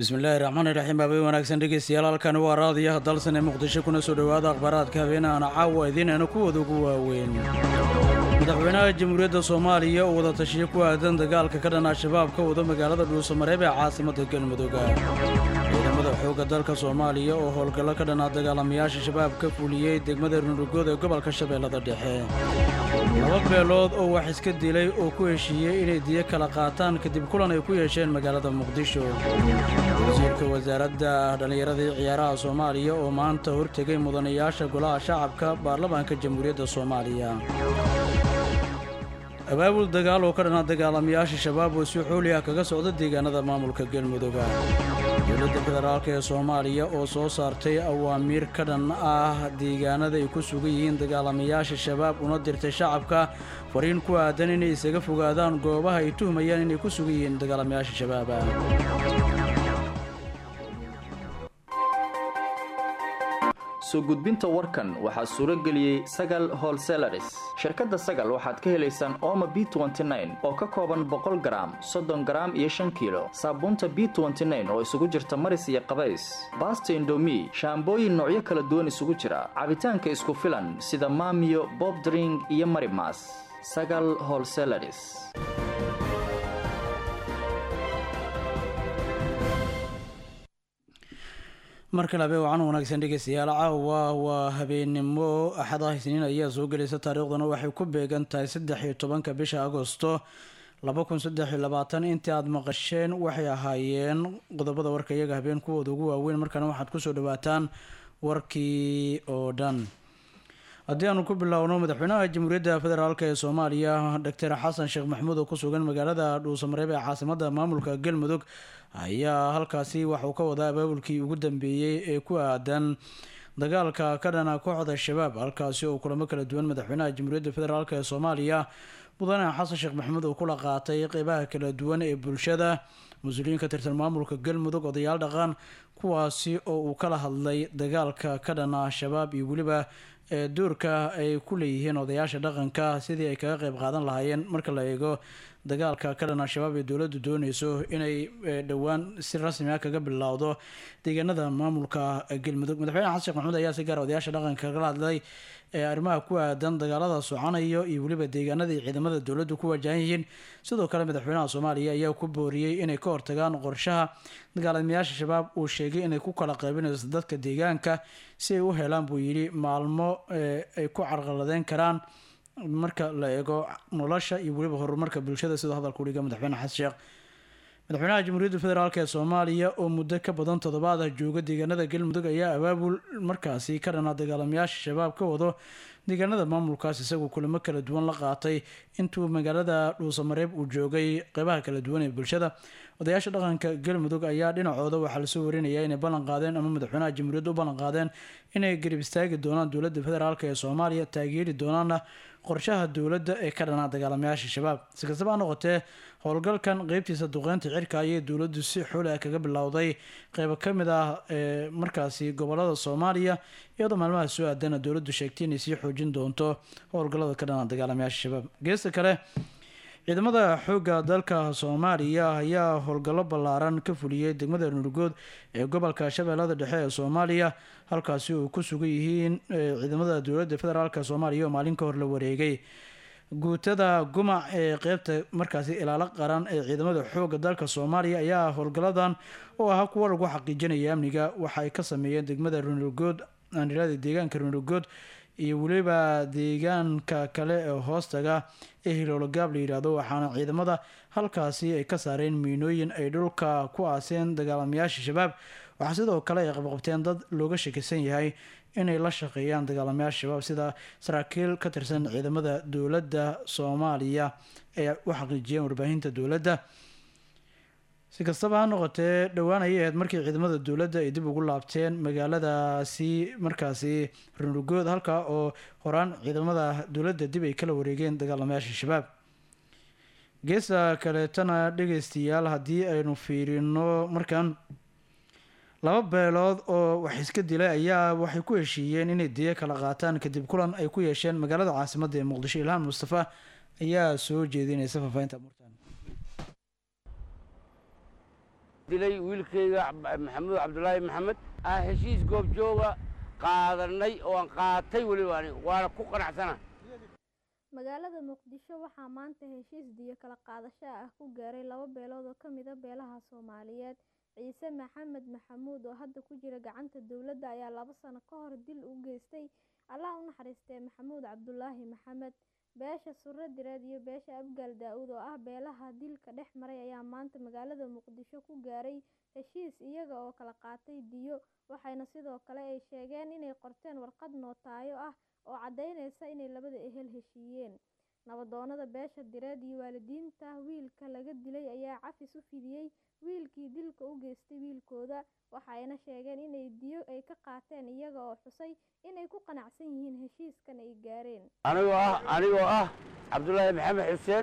bismillaahi raxmaani raxiim habeen wanaagsan dhegeystayaal halkani waa raadiyaha dalsan ee muqdisho kuna soo dhowaada akhbaaraadka habeenahana caawa idiinayna kuwooda ugu waaweyn madaxweynaha jamhuuriyadda soomaaliya oo wada tashiyo ku aadan dagaalka ka dhan al-shabaab ka wada magaalada dhuusamareeb ee caasimadda galmudugga ciidamada xoogga dalka soomaaliya oo howlgallo ka dhanaa dagaalamayaasha shabaab ka fuliyey degmada runugood ee gobolka shabeellada dhexe laba beelood oo wax iska dilay oo ku heshiiyey inay diyo kala qaataan kadib kulan ay ku yeesheen magaalada muqdisho wasiirka wasaaradda dhallinyarada iyo ciyaaraha soomaaliya oo maanta hortegay mudanayaasha golaha shacabka baarlamaanka jamhuuriyadda soomaaliya abaabul dagaal oo ka dhanaa dagaalamayaasha shabaab oo si xooli ah kaga socda deegaanada maamulka galmudugga dowladda federaalk ee soomaaliya oo soo saartay awaamiir ka dhan ah deegaanada ay ku sugan yihiin dagaalamayaasha shabaab una dirtay shacabka fariin ku aadan inay isaga fogaadaan goobaha ay tuhmayaan inay ku sugan yihiin dagaalamayaasha shabaaba soo gudbinta warkan waxaa suuro geliyey sagal holselaris shirkadda sagal waxaad ka helaysaan ooma b oo ka kooban boqol garaam soddon garaam iyo shan kiilo saabuunta b oo isugu jirta maris iyo qabays baasta indomi shaambooyin noocyo kala duwan isugu jira cabitaanka isku filan sida maamiyo bobdring iyo marimas sagal holselaris mar kale habeen wacan wanaagsan dhegeystayaal caawa waa habeennimo axadaha isniin ayaa soo gelaysa taariikhduna waxay ku beegan tahay saddex iyo tobanka bisha agosto laba kun saddex iyo labaatan intii aada maqasheen waxay ahaayeen qodobada warka iyaga habeen kuwooda ugu waaweyn markaana waxaad kusoo dhawaataan warkii oo dhan haddii aanu ku bilowno madaxweynaha jamhuuriyadda federaalk ee soomaaliya doctor xasan sheekh maxamuud oo ku sugan magaalada dhuusamareeb ee caasimada maamulka galmudug ayaa halkaasi waxauu ka wadaa abaabulkii ugu dambeeyey ee ku aadan dagaalka ka dhana kooxda shabaab halkaasi oo kulamo kala duwan madaxweynaha jamhuuriyadda federaalk ee soomaaliya mudane xasan sheekh maxamuud oo kula qaatay qeybaha kala duwan ee bulshada mas-uuliyiin ka tirsan maamulka galmudug odayaal dhaqan kuwaasi oo uu kala hadlay dagaalka ka dhana shabaab iyo weliba ee doorka ay ku leeyihiin odayaasha dhaqanka sidii ay kaga qeyb qaadan lahaayeen marka la eego dagaalka ka dhan al-shabaab ee dowladdu dooneyso inay dhowaan si rasmi ah kaga bilowdo deegaanada maamulka galmudug madaxweyne xasan sheekh maxamuud ayaa si gaara odayaasha dhaqanka kagala hadlay ee arrimaha ku aadan dagaalada socanayo iyo weliba deegaanada iyo ciidamada dowladdu ku wajahan yihiin sidoo kale madaxweynaha soomaaliya ayaa ku booriyey inay ka hortagaan qorshaha dagaalamayaasha shabaab uu sheegay inay ku kala qaybinayso dadka deegaanka si ay u helaan buu yidhi maalmo ay ku carqaladeyn karaan marka la eego nolosha iyo weliba horumarka bulshada sidoo hadalka udhiga madaxweyne xasan sheekh madaxweynaha jamhuuriyadda federaalk ee soomaaliya oo muddo ka badan toddobaad ah jooga deegaanada galmudug ayaa abaabul markaasi ka dhanaa dagaalamayaasha shabaab ka wado deegaanada maamulkaas isagoo kulamo kala duwan la qaatay intuu magaalada dhuusamareeb uu joogay qeybaha kala duwan ee bulshada odayaasha dhaqanka galmudug ayaa dhinacooda waxaa lasoo warinaya inay ballan qaadeen ama madaxweynaha jamhuuriyadda u ballan qaadeen inay garib istaagi doonaan dowladda federaalk ee soomaaliya taageeri doonaana qorshaha dowladda ee ka dhanaa dagaalamayaasha shabaab si kastaba ha noqotee howlgalkan qeybtiisa duqeynta cirka ayay dowladdu si xooli ah kaga bilowday qeybo ka mid ah ee markaasi gobolada soomaaliya iyadoo maalmaha soo aadana dowladdu sheegtay inay sii xoojin doonto howlgallada ka dhanaa dagaalamayaasha shabaab geesta kale ciidamada xoogga dalka soomaaliya ayaa howlgallo ballaaran ka fuliyey degmada nurgood ee gobolka shabeellada dhexe ee soomaaliya halkaasi oo ku sugan yihiin ciidamada dowladda federaalk soomaaliya oo maalin ka hor la wareegay guutada gumac ee qeybta markaasi ilaalo qaran ee ciidamada xoogga dalka soomaaliya ayaa howlgalladan oo ahaa kuwa lagu xaqiijinaya amniga waxa ay ka sameeyeen degmada runurgood aanilada deegaanka runurgood iyo weliba deegaanka kale ee hoostaga ee hiloologaab la yidhaahdo waxaana ciidamada halkaasi ay ka saareen miinooyin ay dhulka ku aaseen dagaalamayaasha shabaab waxaa sidoo kale ay qabqabteen dad looga shakisan yahay inay la shaqeeyaan dagaalamayaasha shabaab sida saraakiil ka tirsan ciidamada dowladda soomaaliya ee u xaqiijiyeen warbaahinta dowladda si kastaba ha noqotee dhowaan ayay ahayd markii ciidamada dowladda ay dib ugu laabteen magaaladaasi markaasi runugood halkaa oo horaan ciidamada dowladda dib ay kala wareegeen dagaalamayaasha shabaab geesta kaleetana dhegeystayaal haddii aynu fiirino markan laba beelood oo wax iska dilay ayaa waxay ku heshiiyeen inay diyo kala qaataan kadib kulan ay ku yeesheen magaalada caasimadda ee muqdisho ilhaan mustafa ayaa soo jeedinaysa faafahinta murtan dilay wiilkayga maxamuud cabdulaahi maxamed aan heshiis goobjooga qaadanay oo aan qaatay weliba ani waana ku qanacsana magaalada muqdisho waxaa maanta heshiis diyo kala qaadasho ah ku gaaray laba beelood oo ka mid a beelaha soomaaliyeed ciise maxamed maxamuud oo hadda ku jira gacanta dowladda ayaa laba sano ka hor dil u geystay allah u naxariistee maxamuud cabdulaahi maxamed beesha surre direed iyo beesha abgaal daa-uud oo ah beelaha dilka dhex maray ayaa maanta magaalada muqdisho ku gaaray heshiis iyaga oo kala qaatay diyo waxayna sidoo kale ay sheegeen inay qorteen warqad nootaayo ah oo caddaynaysa inay labada ehel heshiiyeen nabadoonada beesha direed iyo waalidiinta wiilka laga dilay ayaa cafis u fidiyey wiilkii dilka u geystay wiilkooda waxayna sheegeen inay diyo ay ka qaateen iyaga oo xusay inay ku qanacsan yihiin heshiiskan ay gaareen anigoo ah anigoo ah cabdulaahi maxamed xuseen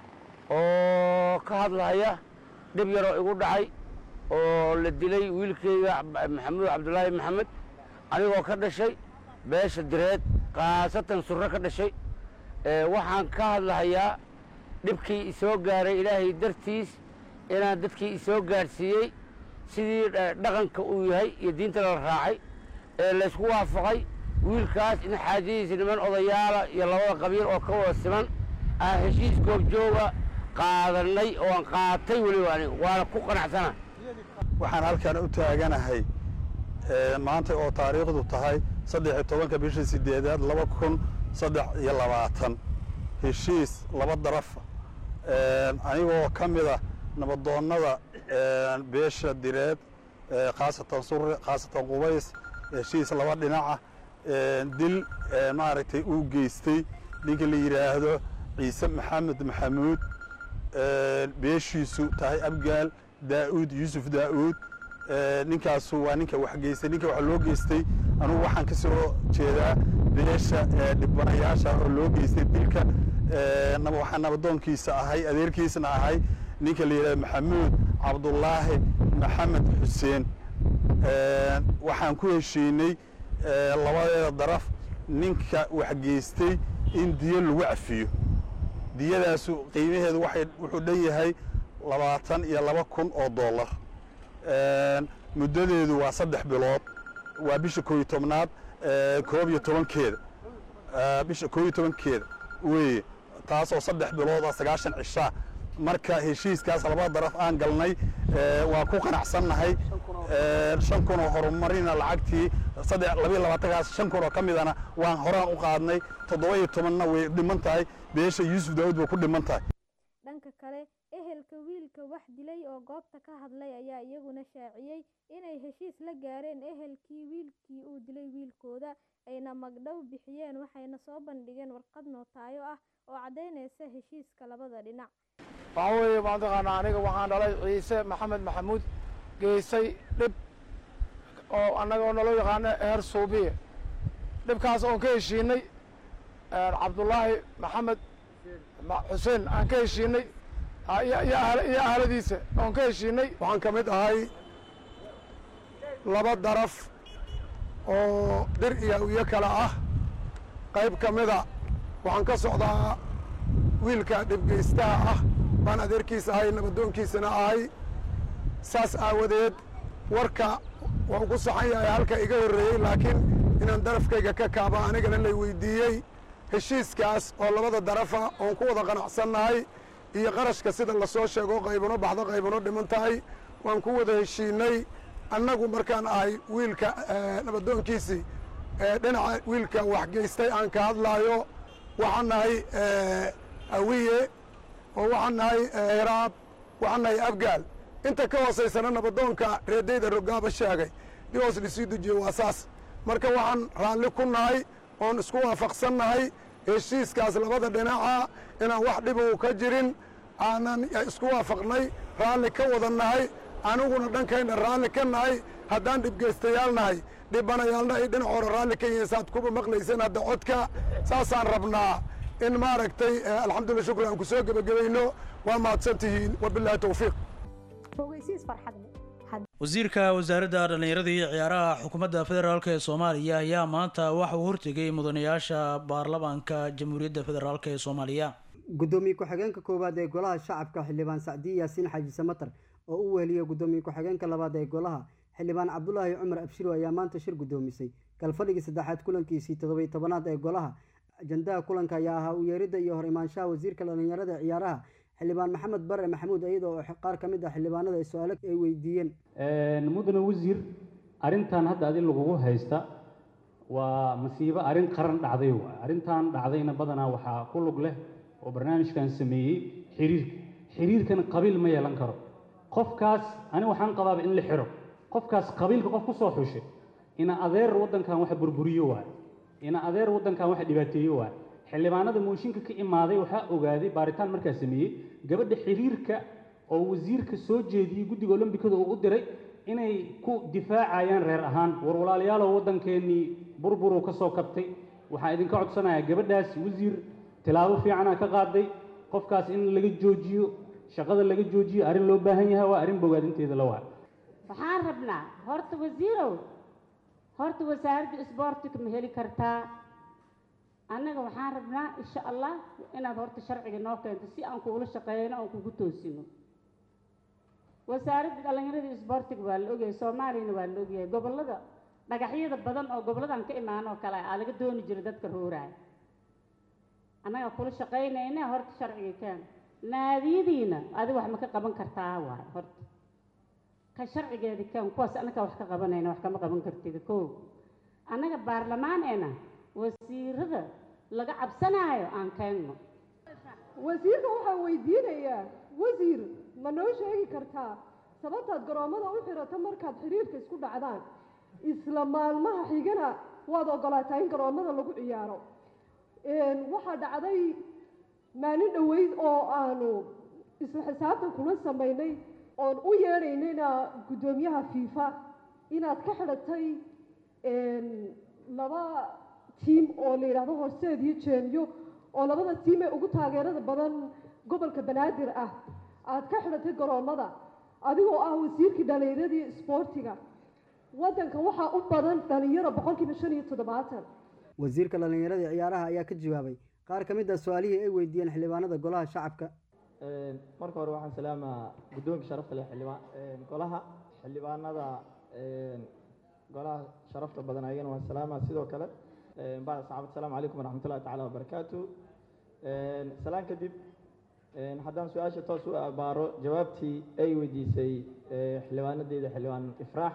oo ka hadlaya dhib yaroo igu dhacay oo la dilay wiilkayga maxamuud cabdulaahi maxamed anigoo ka dhashay beesha direed khaasatan surre ka dhashay waxaan ka hadlahayaa dhibkii isoo gaaray ilaahay dartiis inaan dadkii isoo gaadhsiiyey sidii dhaqanka uu yahay iyo diinta la raacay ee laysku waafaqay wiilkaas in xaajadiisa niman odayaala iyo labada qabiil oo ka wada siman aan heshiis goobjooga qaadanay oo aan qaatay weliba ani waana ku qanacsana waxaan halkan u taaganahay maanta oo taariikhdu tahay saddex iyo tobanka bishii sideedaad laba kun saddex iyo labaatan heshiis laba darafa anigoo ka mida nabadoonnada beesha direed khaasatan surre khaasatan qubays heshiis laba dhinaca dil maaragtay uu geystay ninka la yidhaahdo ciise maxamed maxamuud beeshiisu tahay abgaal daa'uud yuusuf daa'uud ninkaasu waa ninka wax geystay ninka wax loo geystay anugu waxaan ka soo jeedaa beesha dhibanayaasha oo loo geystay dilka waxaan nabadoonkiisa ahay adeerkiisna ahay ninka la yidhahdo maxamuud cabdulaahi maxamed xuseen waxaan ku heshiinay labadeeda daraf ninka wax geystay in diyo lagu cafiyo diyadaasu qiimaheedu waxay wuxuu dhan yahay labaatan iyo laba kun oo dollar muddadeedu waa saddex bilood waa bisha koob iyo tobnaad koob iyo tobankeeda bisha koob iyo tobankeeda weeye taasoo saddex bilood oo sagaashan cishaa marka heshiiskaas labada daraf aan galnay waa ku qanacsannahay shan kun oo horumarina lacagtii saddex labayo labaatankaas shan kun oo ka midana waan horaan u qaadnay toddoba iyo tobanna way dhiman tahay beesha yuusuf daawud way ku dhiman tahay dhanka kale ehelka wiilka wax dilay oo goobta ka hadlay ayaa iyaguna shaaciyey inay heshiis la gaareen ehelkii wiilkii uu dilay wiilkooda ayna magdhow bixiyeen waxayna soo bandhigeen warqad nootaayo ah oo caddaynaysa heshiiska labada dhinac waxaa weeye mataqaanaa aniga waxaan dhalay ciise maxamed maxamuud geystay dhib oo annagoo naloo yaqaano eher suubiye dhibkaas oon ka heshiinay cabdullaahi maxamed xuseen aan ka heshiinay iyo ahaladiisa oon ka heshiinay waxaan ka mid ahay laba daraf oo dir iyo awiye kale ah qayb ka mida waxaan ka socdaa wiilka dhibgeystaha ah baan adeerkiisa ahay nabadoonkiisana ahay saas aawadeed warka waa ugu saxan yahay halka iga horreeyey laakiin inaan darafkayga ka kaaba anigana lay weydiiyey heshiiskaas oo labada darafa oon ku wada qanacsannahay iyo qarashka sida lasoo sheego qaybano baxdo qaybano dhiman tahay waan ku wada heshiinay annagu markaan ahay wiilka nabadoonkiisii dhinaca wiilka wax geystay aan ka hadlaayo waxaan nahay awiye oo waxaan nahay hiraab waxaan nahay abgaal inta ka hoosaysana nabadoonka reedayda rogaaba sheegay dib hoos lisii dejiye waa saas marka waxaan raalli ku nahay oon isku waafaqsan nahay heshiiskaas labada dhinaca inaan wax dhib uu ka jirin aanan isku waafaqnay raalli ka wada nahay aniguna dhankayna raalli ka nahay haddaan dhibgeystayaal nahay dhibanayaalna ay dhinac hore raalli ka yihiin saad kuba maqlayseen hadda codka saasaan rabnaa in maaragtay alxamdulillah shukri aan ku soo gebagabayno waa mahadsan tihiin wabilaahi towfiiq wasiirka wasaaradda dhallinyarada iyo ciyaaraha xukuumadda federaalk ee soomaaliya ayaa maanta waxa uu hortegay mudanayaasha baarlamaanka jamhuuriyadda federaalk ee soomaaliya gudoomiye ku-xigeenka koowaad ee golaha shacabka xildhibaan sacdiye yaasiin xaaji samatar oo u weheliya gudoomiye ku-xigeenka labaad ee golaha xildhibaan cabdulaahi cumar abshiro ayaa maanta shir gudoomisay galfadhigii saddexaad kulankiisii toddobiy tobanaad ee golaha ajandaha kulanka ayaa ahaa u yeeridda iyo hor imaanshaha wasiirka dhallinyarada ee ciyaaraha xildhibaan maxamed bare maxamuud iyada oo qaar ka mid ah xildhibaanada su-aalo ay weydiiyeen mudane wasiir arrintan hadda adi lagugu haysta waa masiibo arrin qaran dhacday waay arrintan dhacdayna badanaa waxaa ku lug leh oo barnaamijkan sameeyey xiriirka xiriirkana qabiil ma yeelan karo qofkaas ani waxaan qabaaba in la xiro qofkaas qabiilka qof ku soo xushay ina adeer waddankan wax burburiyo waay ina adeer waddankan wax dhibaateeyo waay xildhibaanada mooshinka ka imaaday waxaa ogaaday baaritaan markaa sameeyey gabadha xiriirka oo wasiirka soo jeediyey guddiga olombikada uu u diray inay ku difaacayaan reer ahaan war walaalayaalow waddankeennii burburuu ka soo kabtay waxaan idinka codsanayaa gabadhaas wasiir tilaabo fiicanaa ka qaaday qofkaas in laga joojiyo shaqada laga joojiyo arrin loo baahan yahay waa arrin bogaadinteeda la waa waxaan rabnaa horta wasiirow horta wasaaradda isboortiga ma heli kartaa annaga waxaan rabnaa insha allah inaad horta sharciga noo keento si aan kuula shaqeeyno oon kugu toosino wasaaradda dhallinyarada isboortiga waa la ogyahay soomaaliyana waa la ogyahay gobollada dhagaxyada badan oo goboladan ka imaan oo kale aa laga dooni jira dadka rooraaya annaga kula shaqaynayna horta sharciga keen naadiyadiina adi wax ma ka qaban kartaa waay horta ka sharcigeeda keen kuwaas annaga wax ka qabanayna wax kama qaban kartida koo annaga baarlamaaneena wasiirada laga cabsanaayo aan keenno wasiirka waxaan weydiinayaa wasiir ma noo sheegi kartaa sababtaad garoommada u xirato markaad xiriirka isku dhacdaan isla maalmaha xigana waad ogolaataa in garoommada lagu ciyaaro waxaa dhacday maalin dhoweyd oo aanu isla xisaabtan kula samaynay oon u yeedhaynayna guddoomiyaha fiifa inaad ka xidhatay laba tiim oo la yidhaahdo horseed iyo jeenyo oo labada tiim ee ugu taageerada badan gobolka banaadir ah aad ka xidhatay garoommada adigoo ah wasiirkii dhallinyaradii isboortiga waddanka waxaa u badan dhalinyaro boqolkiiba shan iyo toddobaatan wasiirka dhallinyarada ee ciyaaraha ayaa ka jawaabay qaar ka mid ah su-aalihii ay weydiiyeen xildhibaanada golaha shacabka marka hore waxaan salaamaa guddoonka sharafta leh xildhibaan golaha xildhibaanada golaha sharafta badan ayagana waan salaamaa sidoo kale bacda saxaabad asalaamu calaykum waraxmatullahi tacaala wabarakaatu salaan kadib haddaan su-aasha toos u abaaro jawaabtii ay weydiisay xildhibaanadeeda xildhibaan ifraax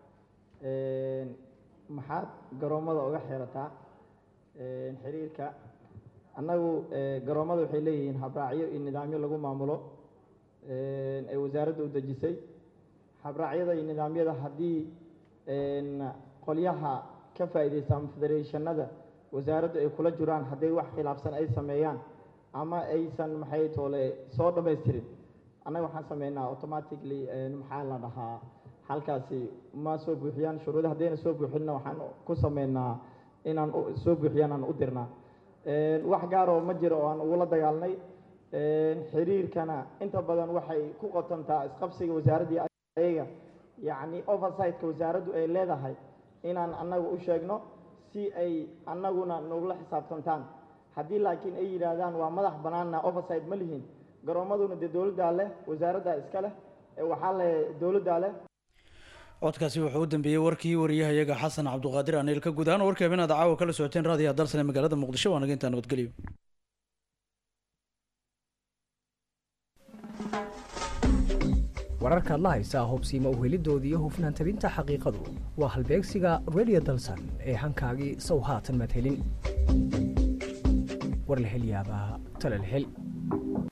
maxaad garoommada uga xirataa xiriirka annagu garoommada waxay leeyihiin habraacyo iyo nidaamyo lagu maamulo ay wasaaradda u dejisay habraacyada iyo nidaamyada haddii qolyaha ka faa'iidaysta ama federeeshanada wasaaraddu ay kula jiraan hadday wax khilaafsan ay sameeyaan ama aysan maxay toole soo dhammaystirin annaga waxaan sameynaa automatically maxaa la dhahaa halkaasi ma soo buuxiyaan shuruuda haddayna soo buuxinna waxaan ku sameynaa inaan soo buuxiyaan aan u dirnaa wax gaar oo ma jiro oo aan ugula dagaalnay xiriirkana inta badan waxay ku qotantaa isqabsiga wasaaraddii ayaga yacni oversightka wasaaraddu ay leedahay inaan annaga u sheegno si ay annaguna nogula xisaabtantaan haddii laakiin ay yidhaahdaan waa madax bannaanna oversight ma lihin garoommaduna dee dowladdaa leh wasaaraddaa iska leh waxaa leh dowladdaa leh codkaasi wuxuu u dambeeyey warkii wariyahayaga xasan cabduqaadir aniil ka guud ahaan warka habeen aad caawa kala socoteen raadiyaha dalsane magaalada muqdisho waa naga intaa nabadgelyo wararkaad la haysaa hubsiima uhelidooda iyo hufnaan tabinta xaqiiqadu waa halbeegsiga radio dalsan ee hankaagii sow haatan madhelin war la hel yaabaa tala la hel